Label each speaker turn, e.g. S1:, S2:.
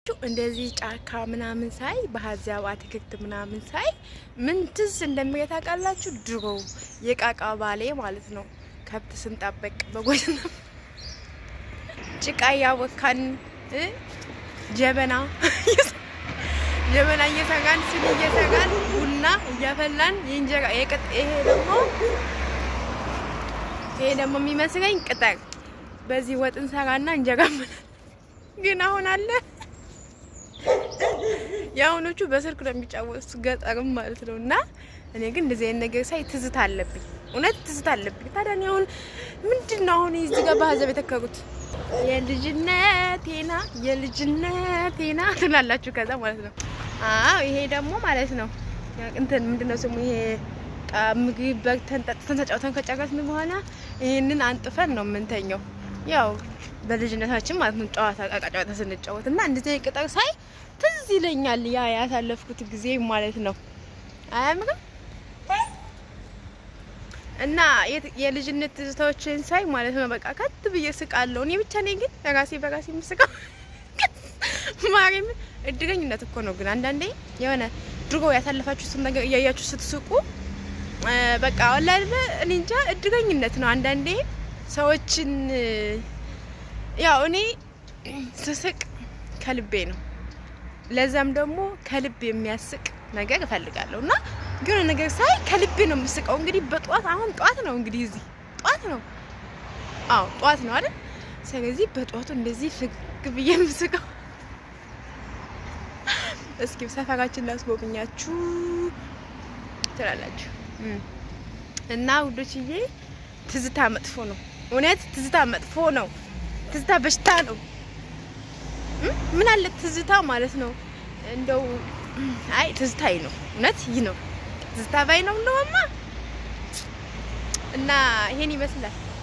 S1: እንደዚህ ጫካ ምናምን ሳይ በሀዚያው አትክልት ምናምን ሳይ ምን ትዝ እንደሚል ታውቃላችሁ? ድሮ የቃቃ ባሌ ማለት ነው ከብት ስንጠበቅ በጎች ጭቃ እያቦካን እ ጀበና ጀበና እየሰራን ስኒ እየሰራን ቡና እያፈላን የእንጀራ የቅጥ ይሄ ደግሞ ይሄ ደግሞ የሚመስለኝ ቅጠር በዚህ ወጥ እንሰራና እንጀራ ግን አሁን አለ የአሁኖቹ በስልክ ነው የሚጫወቱት ገጠርም ማለት ነው። እና እኔ ግን እንደዚህ አይነት ነገር ሳይ ትዝታ አለብኝ፣ እውነት ትዝታ አለብኝ። ታዲያ እኔ አሁን ምንድን ነው አሁን እዚህ ጋር በሀዘብ የተከሩት የልጅነቴና የልጅነቴና ትላላችሁ። ከዛ ማለት ነው አዎ ይሄ ደግሞ ማለት ነው እንትን ምንድን ነው ስሙ ይሄ ምግብ በልተን ጠጥተን ተጫውተን ከጨረስን በኋላ ይህንን አንጥፈን ነው የምንተኘው። ያው በልጅነታችን ማለት ነው ጨዋታ ቃቃ ጨዋታ ስንጫወት እና እንደዚህ አይነት ቅጠር ሳይ ትዝ ይለኛል ያ ያሳለፍኩት ጊዜ ማለት ነው። አያምርም? እና የልጅነት ትዝታዎችን ሳይ ማለት ነው በቃ ከት ብዬ ስቃለሁ። እኔ ብቻ ነኝ ግን ራሴ በራሴ የምስቀው ማርያም እድገኝነት እኮ ነው። ግን አንዳንዴ የሆነ ድሮ ያሳለፋችሁትን ነገር እያያችሁ ስትስቁ በቃ ወላሂ እኔ እንጃ እድገኝነት ነው። አንዳንዴ ሰዎችን ያው እኔ ስስቅ ከልቤ ነው። ለዛም ደግሞ ከልብ የሚያስቅ ነገር እፈልጋለሁ እና ግን ነገር ሳይ ከልቤ ነው የምስቀው። እንግዲህ በጠዋት አሁን ጠዋት ነው እንግዲህ እዚህ ጠዋት ነው፣ አዎ ጠዋት ነው አይደል? ስለዚህ በጠዋቱ እንደዚህ ፍግ ብዬ የምስቀው እስኪ ሰፈራችን ላስጎብኛችሁ ትላላችሁ እና ውዶችዬ፣ ትዝታ መጥፎ ነው። እውነት ትዝታ መጥፎ ነው። ትዝታ በሽታ ነው። ምን አለ ትዝታ ማለት ነው እንደው አይ ትዝታይ ነው እውነት ይህ ነው ትዝታ ባይ ነው እንደውማ እና ይሄን ይመስላል።